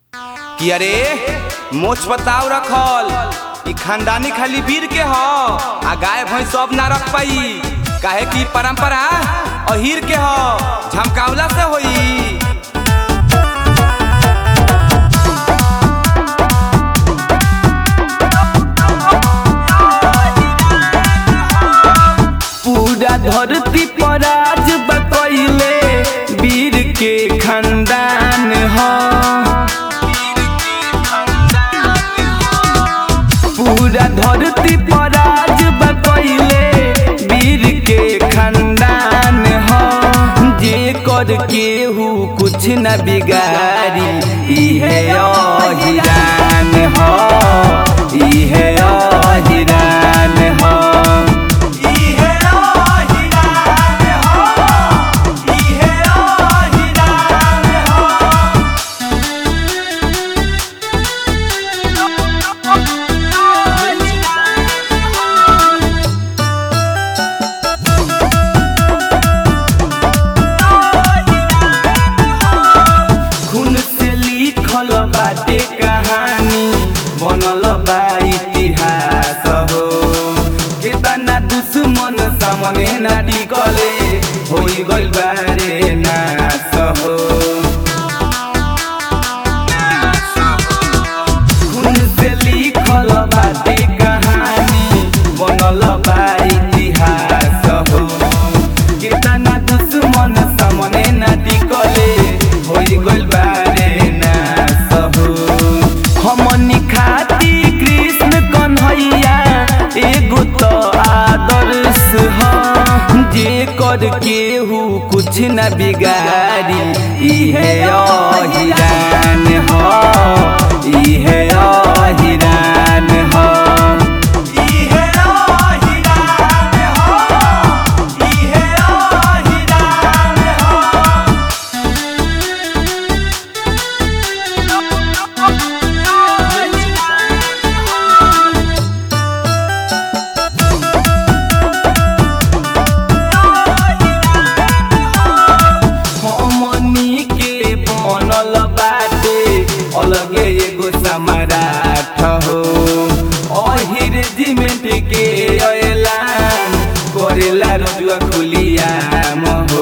कि अरे मोछ पताव रखल ई खानदानी खाली वीर के ह आ गाय भैंस सब ना रख पाई काहे कि परंपरा अहीर के ह झमकावला से होई पूरा धरती पर आज बकैले वीर के खानदान ह पूरा धरती पर आज बकैले वीर के खानदान ह जे कर केहू कुछ न बिगाड़ी इहे अहिरान ह इहे अहिरान ह खून से लिखल बाटे कहानी बनल बा इतिहास हो केतना दुश्मन सामने ना टिकले होई गइल बारे नाश हो खून से लिखल बाटे कहानी बनल बा इतिहास हो केतना दुश्मन सामने ना टिकले होई गइल बारे नाश हो हमनी खाती कृष्ण कन्हैया एगो तो आदर्श ह जे कर केहू कुछ न बिगाड़ी इहे अहिरान ह इहे अहिरान ह हमनी के बनल बाटे अलगे एगो सम्राट हो अहिर जिमेंट के ऐलान करेला रजुआ खुलिया हो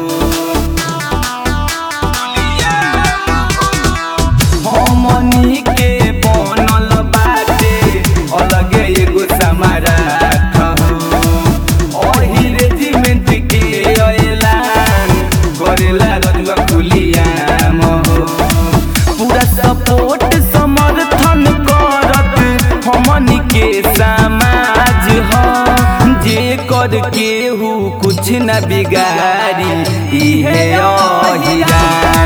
हमनी के बनल बाटे अलगे एगो सम्राट हो अहिर जिमेंट के ऐलान करेला रजुआ खुलिया हो पूरा सपोर्ट समर्थन करत हमनी के समाज ह जे कर केहू कुछ न बिगाड़ी इहे अहिरा